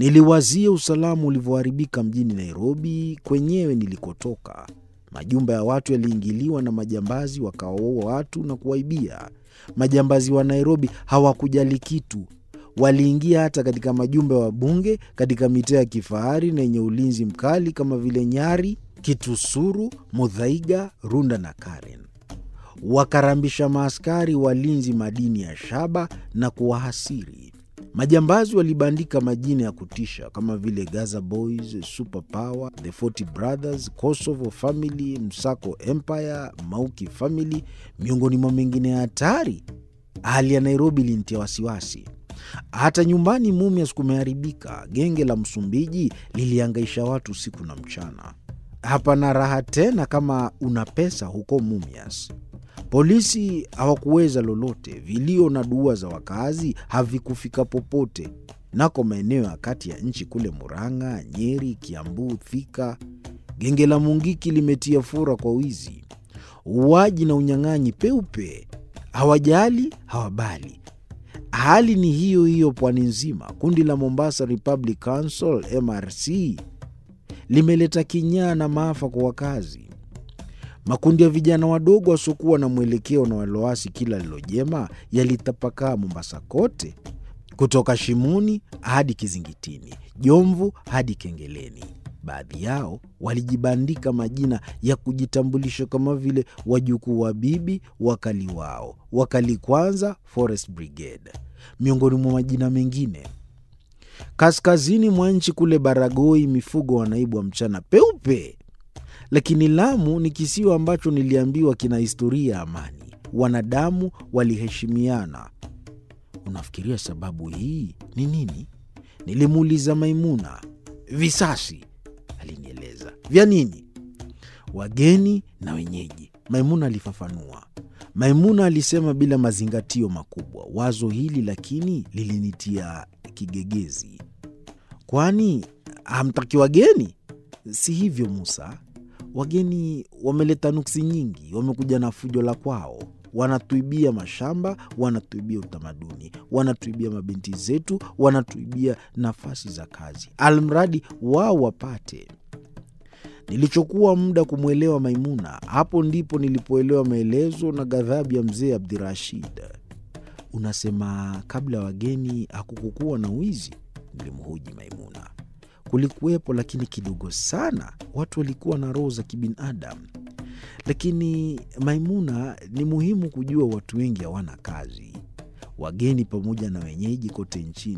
Niliwazia usalama ulivyoharibika mjini Nairobi kwenyewe nilikotoka. Majumba ya watu yaliingiliwa na majambazi, wakawaua watu na kuwaibia. Majambazi wa Nairobi hawakujali kitu, waliingia hata katika majumba ya wabunge katika mitaa ya kifahari na yenye ulinzi mkali kama vile Nyari, Kitusuru, Muthaiga, Runda na Karen. Wakarambisha maaskari walinzi madini ya shaba na kuwahasiri. Majambazi walibandika majina ya kutisha kama vile Gaza Boys, Super Power, The 40 Brothers, Kosovo Family, Msako Empire, Mauki Family, miongoni mwa mengine ya hatari. Hali ya Nairobi ilinitia wasiwasi. Hata nyumbani Mumias kumeharibika. Genge la Msumbiji liliangaisha watu usiku na mchana. Hapana raha tena kama una pesa huko Mumias. Polisi hawakuweza lolote. Vilio na dua za wakazi havikufika popote. Nako maeneo ya kati ya nchi kule Murang'a, Nyeri, Kiambu, Thika, genge la Mungiki limetia fura kwa wizi, uuaji na unyang'anyi peupe. Hawajali, hawabali. Hali ni hiyo hiyo pwani nzima. Kundi la Mombasa Republic Council MRC limeleta kinyaa na maafa kwa wakazi. Makundi ya vijana wadogo wasiokuwa na mwelekeo na waloasi kila lilojema yalitapakaa Mombasa kote, kutoka Shimoni hadi Kizingitini, Jomvu hadi Kengeleni. Baadhi yao walijibandika majina ya kujitambulisha kama vile wajukuu wa bibi, wakali wao, wakali kwanza, Forest Brigade, miongoni mwa majina mengine. Kaskazini mwa nchi kule Baragoi, mifugo wanaibwa mchana peupe. Lakini Lamu ni kisiwa ambacho niliambiwa kina historia ya amani, wanadamu waliheshimiana. Unafikiria sababu hii ni nini? Nilimuuliza Maimuna. Visasi, alinieleza. Vya nini? Wageni na wenyeji, Maimuna alifafanua. Maimuna alisema bila mazingatio makubwa. Wazo hili lakini lilinitia kigegezi. Kwani hamtaki wageni? Si hivyo Musa, wageni wameleta nuksi nyingi, wamekuja na fujo la kwao. Wanatuibia mashamba, wanatuibia utamaduni, wanatuibia mabinti zetu, wanatuibia nafasi za kazi, almradi wao wapate. Nilichokuwa muda kumwelewa Maimuna, hapo ndipo nilipoelewa maelezo na ghadhabu ya mzee Abdirashid. Unasema kabla ya wageni hakukukuwa na wizi? Nilimhoji Maimuna. Kulikuwepo, lakini kidogo sana. Watu walikuwa na roho za kibinadamu. Lakini Maimuna, ni muhimu kujua watu wengi hawana kazi. Wageni pamoja na wenyeji kote nchini